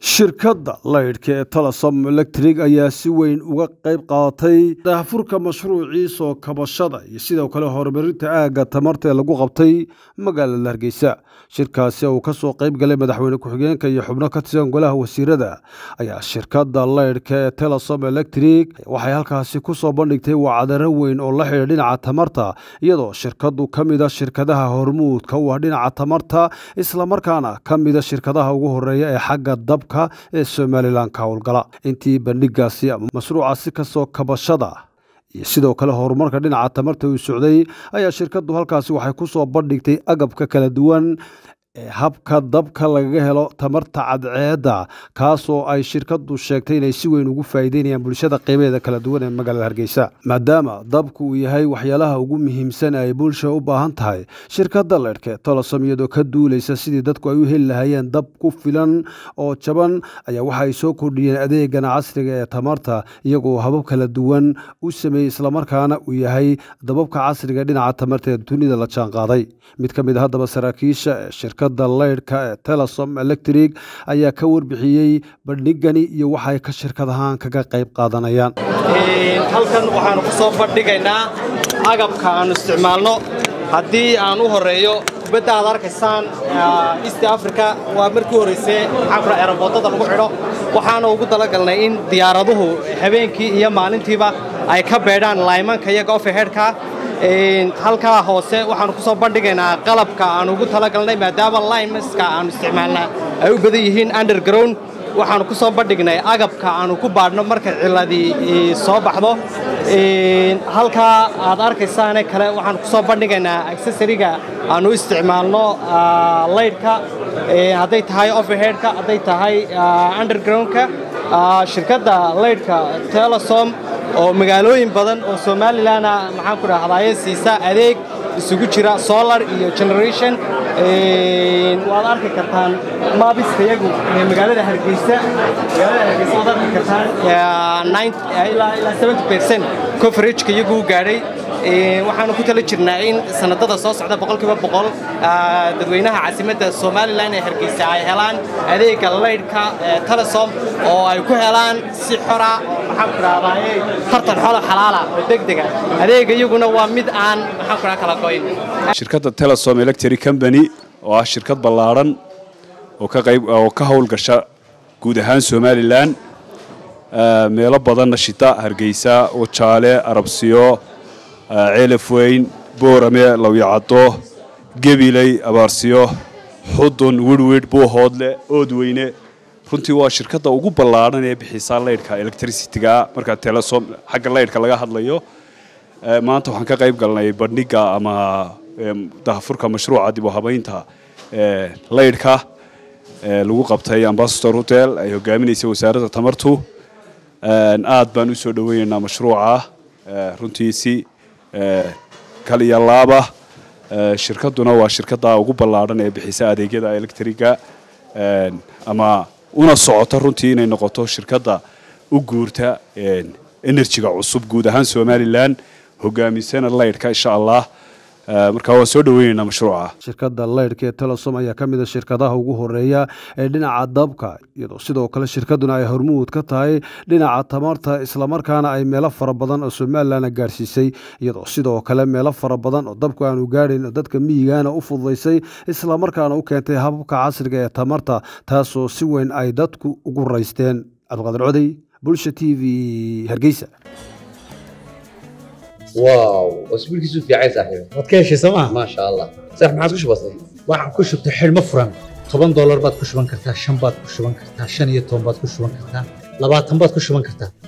shirkadda laydhka ee telesom electric ayaa si weyn uga qayb qaadatay daahfurka mashruucii soo kabashada iyo sidoo kale horumarinta aagga tamarta ee lagu qabtay magaalada hargeysa shirkaasi uu ka soo qayb galay madaxweyne ku-xigeenka iyo xubno ka tirsan golaha wasiirada ayaa shirkadda laydhka ee telesom electric waxay halkaasi ku soo bandhigtay wacdaro weyn oo la xidha dhinaca tamarta iyadoo shirkaddu ka mid a shirkadaha hormuudka u ah dhinaca tamarta islamarkaana ka mida shirkadaha ugu horeeya ee xagga dabka ee somalilan ka howlgala intii bandhigaasi ama mashruucaasi kasoo kabashada iyo sidoo kale horumarka dhinaca tamarta uu socday ayaa shirkaddu halkaasi waxay ku soo bandhigtay agabka kala duwan ee habka dabka lagaga helo tamarta cadceedda kaasoo ay shirkaddu sheegtay inay si weyn ugu faa'iideynayaan bulshada qiimaheeda kala duwan ee magaalada hargeysa maadaama dabku uu yahay waxyaalaha ugu muhiimsan ay bulsha u baahan tahay shirkadda leydhka tolosom iyadoo ka duulaysa sidii dadku ay u heli lahaayeen dab ku filan oo jaban ayaa waxa ay soo kordhiyeen adeegana casriga ee tamarta iyagoo habab kala duwan u sameeyey islamarkaana uu yahay dababka casriga dhinaca tamarta ee dunida la jaanqaaday mid ka mid a haddaba saraakiisha ee shirkadda leydhka ee telesom electric ayaa ka warbixiyey bandhigani iyo waxay ka shirkad ahaan kaga qayb qaadanayaan halkan waxaanu ku soo bandhigaynaa agabka aanu isticmaalno haddii aan u horeeyo kubadda aad arkaysaan east africa waa markii horraysee xabra eraboodada lagu xidho waxaana ugu talagalnay in diyaaraduhu habeenkii iyo maalintiiba ay ka beedhaan laymanka iyaga ofehedhka halkaa hoose waxaanu ku soo bandhigaynaa qalabka aanu ugu talagalnay maadaama limeska aanu isticmaalnaa ay u badan yihiin underground waxaanu ku soo bandhignay agabka aanu ku baadhno markay ciladii soo baxdo halkaa aad arkaysaane kale waxaanu ku soo bandhigaynaa accessoriga aanu isticmaalno laydhka hadday tahay overheadka hadday tahay undergroundka shirkadda laydhka telesom oo magaalooyin badan oo somalilanna maxaan ku dhahdaye siisa adeeg isugu jira solar iyo generation waad arki kartaan maabiska iyagu magaalada hargeysa magaalada hargeysa waad arki kartaan ilaa ilaa seventy percent coverageka iyagu u gaadhay waxaanu ku tala jirnaa in sanadada soo socda boqolkiiba boqol dadweynaha caasimadda somalilan ee hargeysa ay helaan adeegga laydhka telesom oo ay ku helaan si xora maxaan ku dhahdaye tartan xolo xalaala oo degdega adeegga iyaguna waa mid aan maxaan ku dhaha kala goyn shirkadda telesom electric company oo ah shirkad ballaadhan oo ka qayb oo ka howlgasha guud ahaan somalilan meelo badanna shita hargeysa wajaale arabsiyo ceelaf weyn boorame lawyacaddo gebiley abaarsiyo xudun wirwidh buuhoodle oodweyne runtii waa shirkadda ugu ballaadhan ee bixisaa laydhka electricityga marka telesom xagga laydhka laga hadlayo maanta waxaan ka qayb galnay bandhiga ama dahafurka mashruuca dib u habaynta laydhka lagu qabtay ambasador hotel ay hogaaminaysay wasaaradda tamartu aad baan u soo dhoweynaynaa mashruuca runtii si kal iyo laaba shirkadduna waa shirkadda ugu ballaadhan ee bixisa adeegyada electriga ama una socota runtii inay noqoto shirkadda u guurta enerjiga cusub guud ahaan somalilan hogaamisana laydhka insha allah marka waan soo dhoweynaynaa mashruuca shirkadda laydhka ee telesom ayaa ka mid a shirkadaha ugu horeeya ee dhinaca dabka iyadoo sidoo kale shirkadduna ay hormuud ka tahay dhinaca tamarta islamarkaana ay meelo fara badan oo somalilanna gaadhsiisay iyadoo sidoo kale meelo fara badan oo dabku aanu gaadhayn oo dadka miyigaana u fududaysay islamarkaana u keentay hababka casriga ee tamarta taasoo si weyn ay dadku ugu raysteen cabdiqaadir codey bulsha t v hargeysa واو اسبوعك يسوف يا عيسى صاحبي waad ka heshay sooma ما شاء الله صح ما عاد وش بصير waxaad ku shubtay xidhmo furan toban doolar baad ku shuban kartaa shan baad ku shuban kartaa shan iyo toban baad ku shuban kartaa labaatan baad ku shuban kartaa